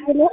ሄሎ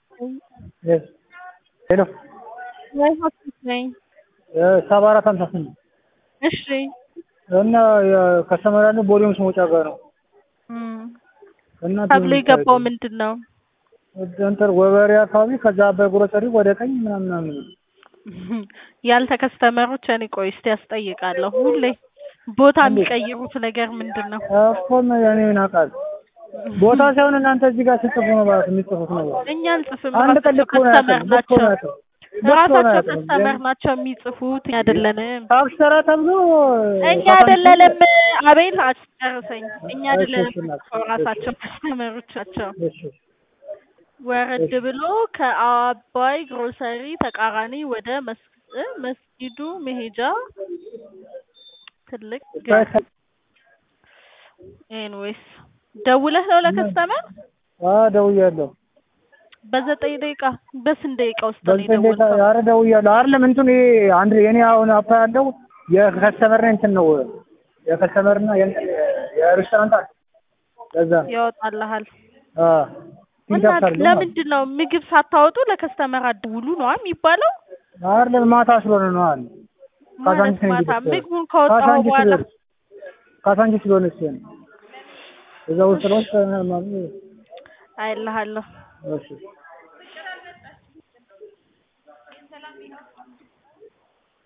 ሄሎ ወይ ሆስፒታል ነኝ። ሰባ አራት ሀምሳ ስምንት እሺ እና ከሰመራን ቦሌምስ መውጫ ጋር ነው እም፣ እና ተብሎ የገባው ምንድን ነው? እንትን ወበሬ አካባቢ ከዛ በግሮሰሪ ወደ ቀኝ ምናምን ምናምን ያልተ ከስተመሮች እኔ ቆይ እስቲ ያስጠይቃለሁ። ሁሌ ቦታ የሚቀይሩት ነገር ምንድን ነው? እኮ እኔ ምን አውቃለሁ። ቦታ ሳይሆን እናንተ እዚህ ጋር ስጽፉ ነው ማለት የሚጽፉት ነው። እኛ አንጽፍም፣ አንድ ቀን ራሳቸው ልክ ሆነ ከስተመር ያውቅም ልክ ሆነ ናቸው ያውቅም ልክ ሆነ ራሳቸው ያውቅም ከስተመር ናቸው የሚጽፉት፣ እኛ አይደለንም። አብሰራ ተብሎ እኛ አይደለንም። አቤል አስጨርሰኝ። እኛ እሺ፣ አይደለንም እሺ፣ እናት። የምንጽፈው፣ ራሳቸው ከስተመሮች ናቸው። እሺ ወረድ ብሎ ከአባይ ግሮሰሪ ተቃራኒ ወደ መስ- እ መስጊዱ መሄጃ ትልቅ ኤንዌይስ ደውለህ ነው ለከስተመር አ ደውያለሁ። በዘጠኝ ደቂቃ በስንት ደቂቃ ውስጥ ነው በዚህ እንዴት የደወልከው? ኧረ ደውያለሁ። አይደለም እንትኑ ይሄ አንድ የኔ አሁን አፓ ያለው የከስተመር እንትን ነው የከስተመርና የእንትን የሬስቶራንት አለ። ለዛ ያወጣልሃል አ እና ሲንካፈር ለምንድን ነው ምግብ ሳታወጡ ለከስተመር አትደውሉ ነው የሚባለው? አይደለም ማታ ስለሆነ ነው አለ ማለት ካዛንቺስ ነው ማታ እንግዲህ ምግቡን ካወጣሁ ካዛንቺስ በኋላ ስለሆነ ካዛንቺስ ስለሆነ እሱ ነው እዛ ውስጥ ነው ማለት አይልሃለሁ። እሺ